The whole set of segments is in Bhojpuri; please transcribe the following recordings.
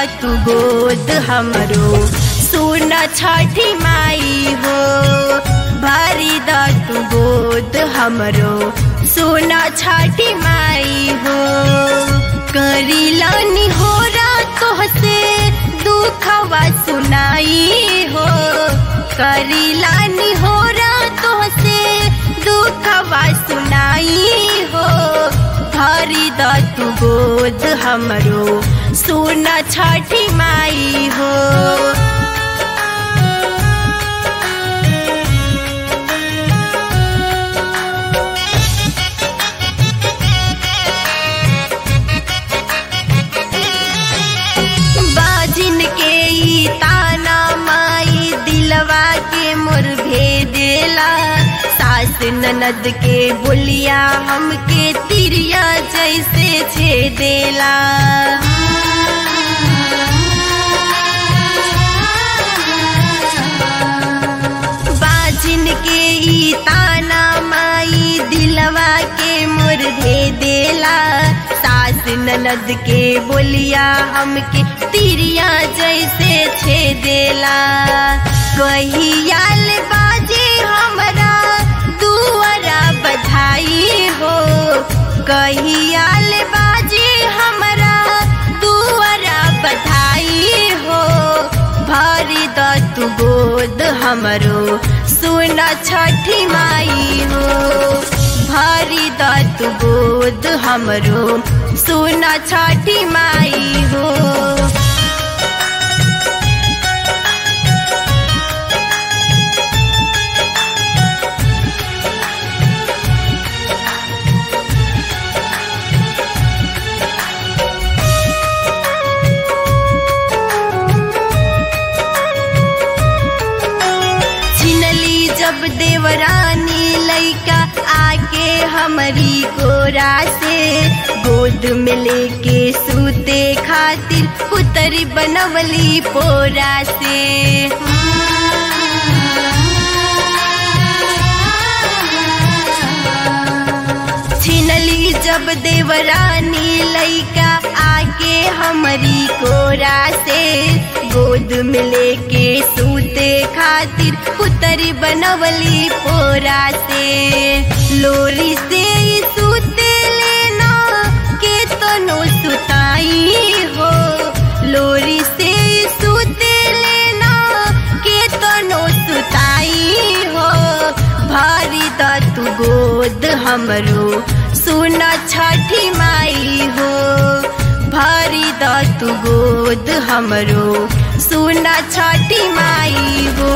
तू गोद हमरो सुन छठी माई हो भरी द तू गोद हमरो सुन छठी माई हो करीलानी हो तोहसे दुखवा सुनाई हो करीलानी हो तोहसे दुखवा सुनाई हो भरी द तू गोद हमरो सुन छठी माई हो बाजिन के ई ताना माई दिलवा के मोर भेदेला सास ननद के बोलिया हमके तिरिया जैसे छेदेला बाजिन के ई ताना माई दिलवा के मोर भेदेला सास ननद के बोलिया हमके तिरिया जैसे छेदेला कहियाल बाजे हमरा दुआरा बधाई हो कहियाल बाजे हमरा दुआरा बधाई हो भरी द तू गोद हमरो सुन छठी माई हो भरी द तू गोद हमरो सुन छठी माई हो छिनली जब देवरानी लैका आके हमारी गोरा से गोद में लेके सूते खातिर पुतरी बनवली पोरा से छिनली जब देवरानी लैका आके हमारी कोरा से गोद में लेके सूते खातिर पुतरी बनवली पोरा से लोरी से ही सूते लेना के तनो सुताई हो लोरी से ही सूते लेना के तनो सुताई हो भारी द तू गोद हमरो सुन छठी माई हो भारी द तू गोद हमरो सुन छठी माई हो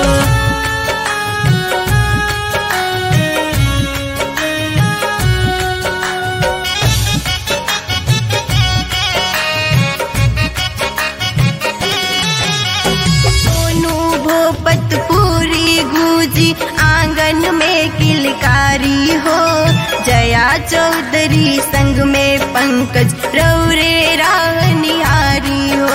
सोनू भोपत पूरी गूजी आंगन में किलकारी हो जया चौधरी संग में पंकज रौरे राह निहारी हो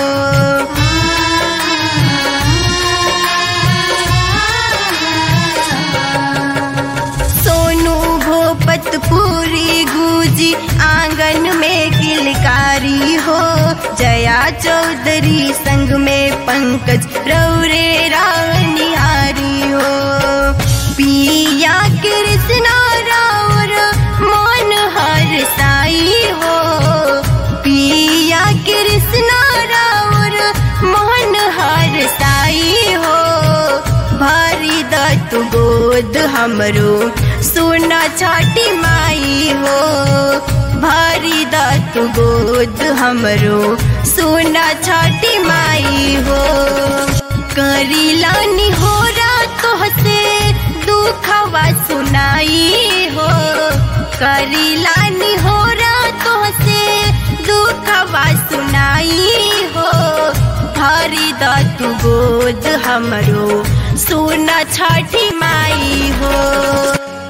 सोनू भोपत पूरी गूजी आंगन में किलकारी हो जया चौधरी संग में पंकज रौरे राह निहारी हो पिया कृष्णा रावर मन हर साई हो पिया कृष्णा रावर मन हर साई हो भरी द तू गोद हमरो सुन छठी माई हो भरी द तू गोद हमरो सुन छठी माई हो करीलानी हो तोहसे दुखवा सुनाई हो करीलानी हो तोहसे दुखवा सुनाई हो भरी द तू गोद हमरो सुन छठी माई हो